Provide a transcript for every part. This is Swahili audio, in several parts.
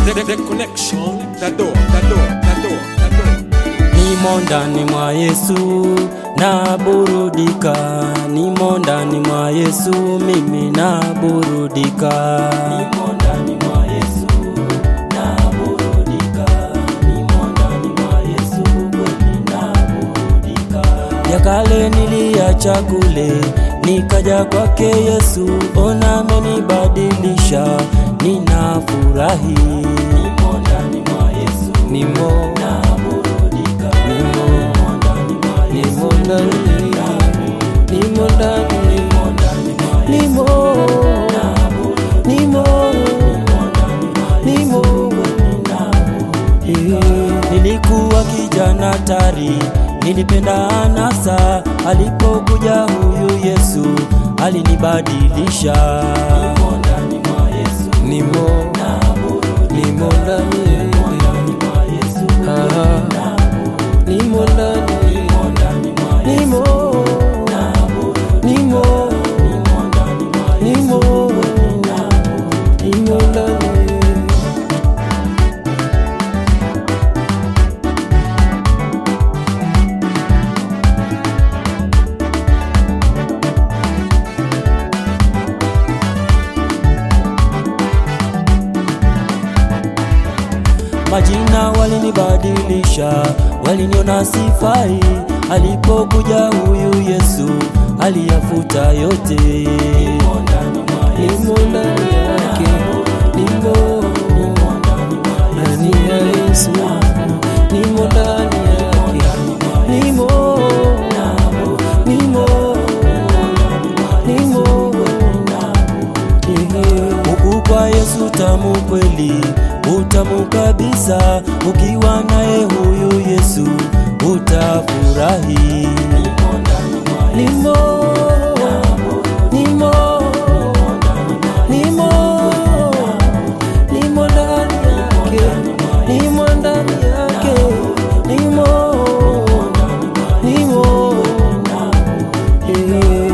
The, the connection, the door, the door, the door, the door. Nimo ndani mwa Yesu na burudika, nimo ndani mwa Yesu mimi na burudika. Nimo ndani mwa Yesu na burudika, nimo ndani mwa Yesu kweli na burudika. Ya kale niliacha kule, nikaja kwake Yesu, ona amenibadilisha, ninafurahi. Nimo ndani mwa Yesu, nimo na burudika, nimo nimo ndani, nimo ndani, nimo nimo nimo Eh, Nilikuwa kijana tari, nilipenda anasa. Alipokuja huyu Yesu alinibadilisha. Nimo ndani mwa Yesu, nimo nimo ndani Ah, nimo ndani nimo nimo nimo nimo ndani Majina walinibadilisha, waliniona sifai. Alipokuja huyu Yesu aliyafuta yote. Nimo ndani yake, nimo ndani ya Yesu, nimo ndani yake, nimo nimo nimo Huku kwa Yesu tamu kweli, utamu kabisa. Ukiwa naye huyu Yesu utafurahi. Nimo nimo nimo nimo ndani yake, nimo ndani yake, nimo nimo eh.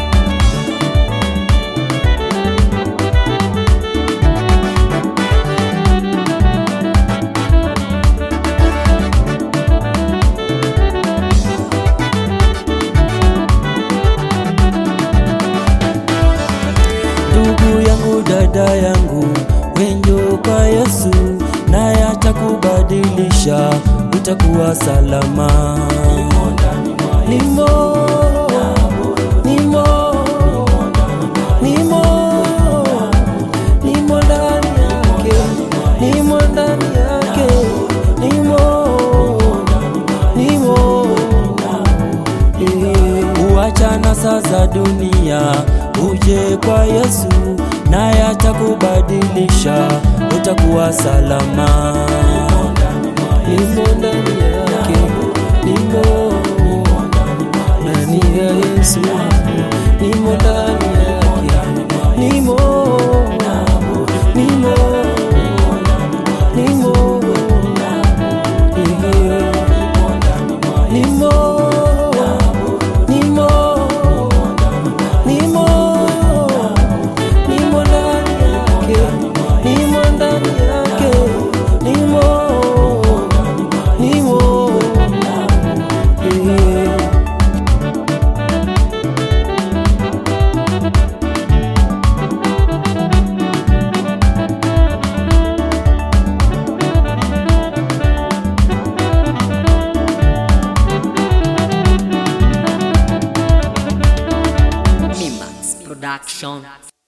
ndugu yangu, dada yangu, wenjo kwa Yesu, naye atakubadilisha, utakuwa salama. Nimo, nimo, nimo, nimo ndani yake, nimo ndani yake, nimo, nimo Uachana sasa dunia, uje kwa Yesu, naye atakubadilisha, utakuwa salama. Nimo ndani yake, nimo ndani ya Yesu, nimo ndani yake, nimo nimo nimo nimo nimo nimo nimo ndani yake nimo ndani yake nimo nimo eh. Mimax Production.